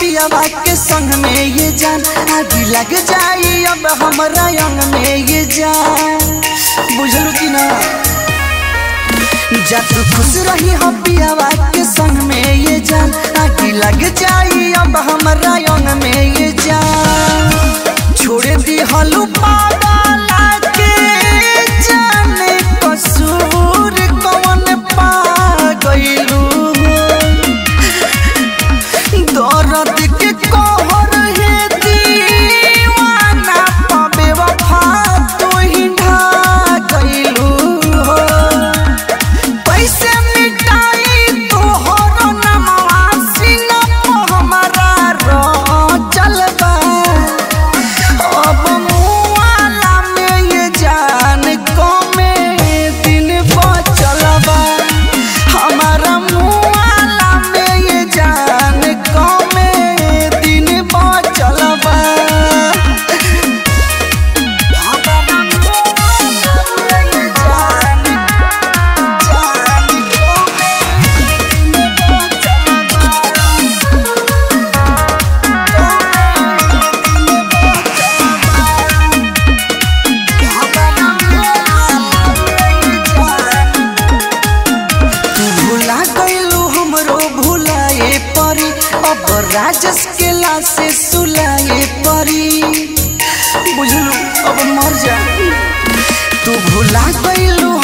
पियावा के संग में ये जान आगी लग जाई अब हमरा अंग में ये जान बुझलू कि ना जा तू खुश रही हो पियावा के संग में ये जान आगी लग जाई अब हमरा अंग में ये जान छोड़ दी हलू पागला के जाने कसूर कौन पा गइलू दर्द के कहर है दीवाना पाबे वफा तू ही ढा गइलू हो कैसे मिटाई तोहर नमवा सीना पे हमारा रो चलबा अब मुआला में ये जान कमे दिन बचलबा हमारा मुआला में ये जान कमे दिन बचलबा हमारा मुआला में ये जान जान तू भुला गइलू हमरो भुलाए परी अब राजस के लासे सुलाए परी बुझलू अब मर जा तू भुला गइलू